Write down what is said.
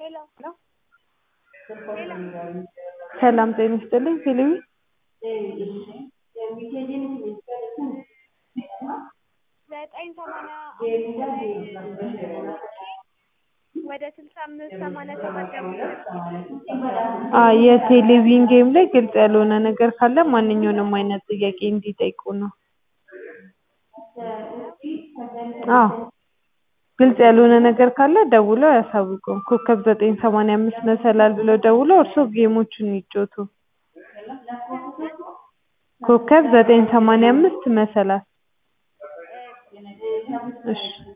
ሰላም ጤና ይስጥልኝ ቴሌቪ ዘጠኝ ሰማንያ አምስት ላይ ወደ ስልሳ አምስት ሰማንያ ሰባት ደውሎ አዎ የቴሌቪዥን ጌም ላይ ግልጽ ያልሆነ ነገር ካለ ማንኛውንም አይነት ጥያቄ እንዲጠይቁ ነው አዎ ግልጽ ያልሆነ ነገር ካለ ደውለው ያሳውቁን ኮከብ ዘጠኝ ሰማንያ አምስት መሰላል ብለው ደውለው እርስዎ ጌሞቹን ይጫወቱ ኮከብ ዘጠኝ ሰማንያ አምስት መሰላል እሺ